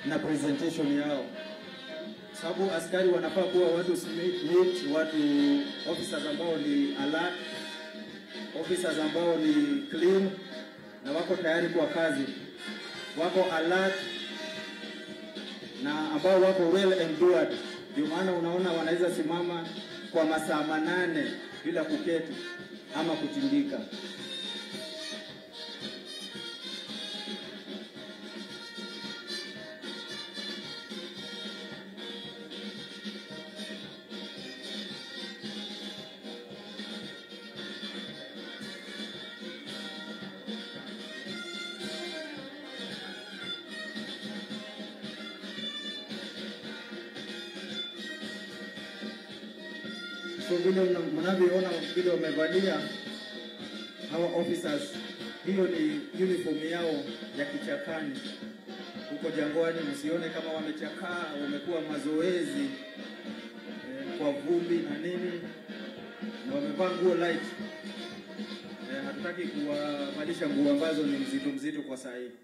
na presentation yao, sababu askari wanafaa kuwa watu smart, watu officers ambao ni alert, officers ambao ni clean na wako tayari kwa kazi, wako alert na ambao wako well endured. Ndio maana unaona wanaweza simama kwa masaa manane bila kuketi ama kutindika. So vile mna- mnavyoona vile wamevalia hawa officers, hiyo ni uniform yao ya kichakani huko jangwani. Msione kama wamechakaa, wamekuwa mazoezi eh, kwa vumbi na nini, na wamevaa nguo light. Eh, hatutaki kuwavalisha nguo ambazo ni mzito mzito kwa saa hii.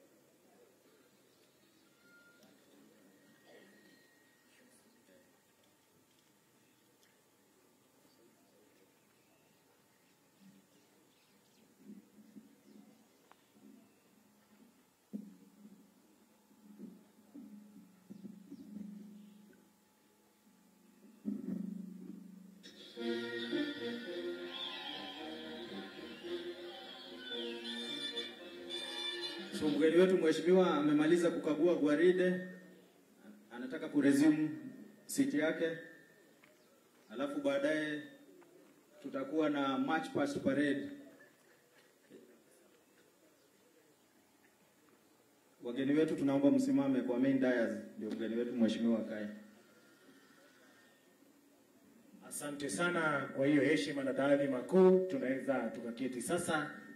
So mgeni wetu mheshimiwa amemaliza kukagua gwaride, anataka kuresume siti yake, alafu baadaye tutakuwa na march past parade. Wageni wetu tunaomba msimame kwa main dais, ndio mgeni wetu mheshimiwa akae. Asante sana kwa hiyo heshima na taadhima kuu. Tunaweza tukaketi sasa